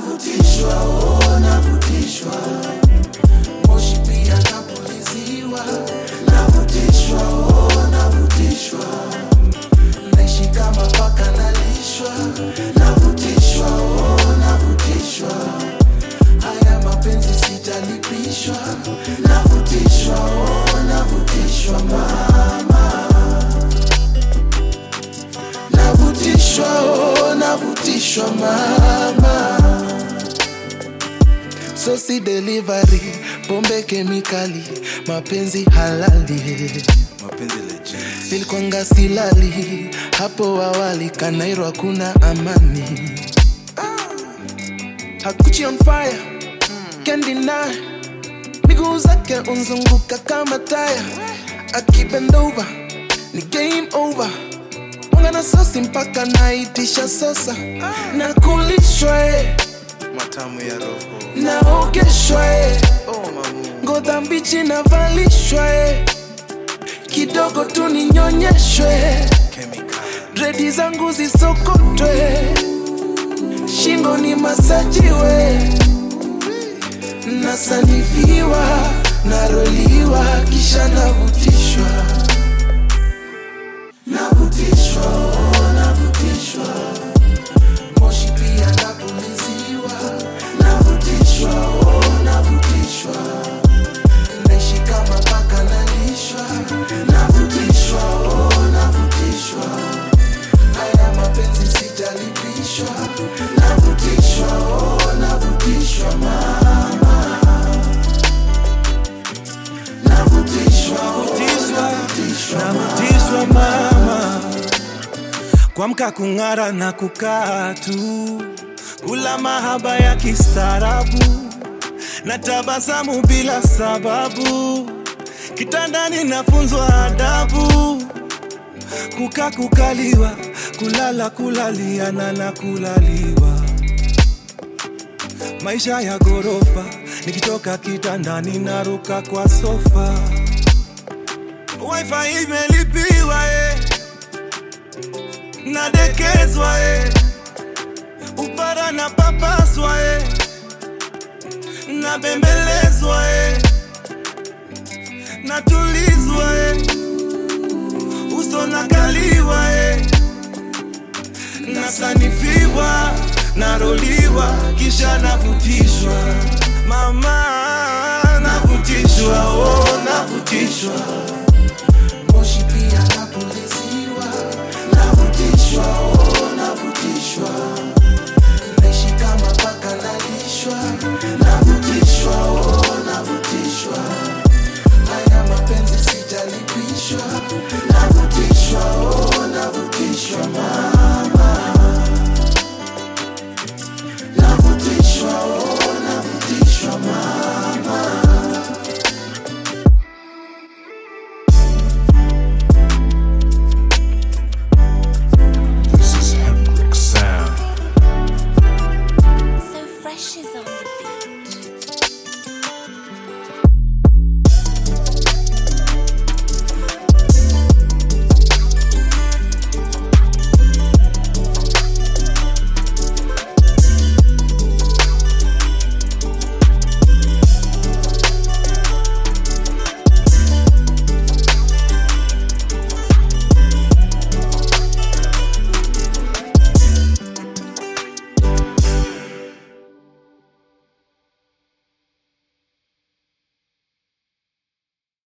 navutishwa oh, navutishwa moshi pia napuliziwa navutishwa oh, navutishwa naishi kama paka nalishwa navutishwa oh, navutishwa haya mapenzi sijalipishwa navutishwa oh, navutishwa mama navutishwa oh, navutishwa mama sosi delivery pombe kemikali mapenzi halali mapenzi legend nilikwanga silali hapo awali kanairo hakuna amani hakuchi on fire can't deny miguu zake unzunguka kama taya akibend over ni game over mwanga na sosi mpaka naitisha sosa na kulishwa eh, matamu ya roho naogeshwa eh, oh mamu ngoza mbichi navalishwa eh, kidogo tu ninyonyeshwe chemical dredi zangu zisokotwe shingo ni masajiwe nasanifiwa naroliwa kisha navutishwa navutishwa oh, navutishwa moshi pia napuliziwa navutishwa oh, navutishwa naishi kama paka nalishwa navutishwa oh, navutishwa haya mapenzi sijalipishwa navutishwa oh, navutishwa mama navutishwa oh, Navutishwa, navutishwa mama, kuamka kung'ara na kukaa tu, kula mahaba ya kistaarabu na tabasamu bila sababu, kitandani nafunzwa adabu, kukaa kukaliwa, kulala kulaliana na kulaliwa, maisha ya ghorofa, nikitoka kitandani naruka kwa sofa wifi imelipiwa eh. nadekezwa eh. upara na papaswa eh. nabembelezwa eh. natulizwa eh. uso nakaliwa eh. nasanifiwa naroliwa kisha navutishwa mama navutishwa oh, navutishwa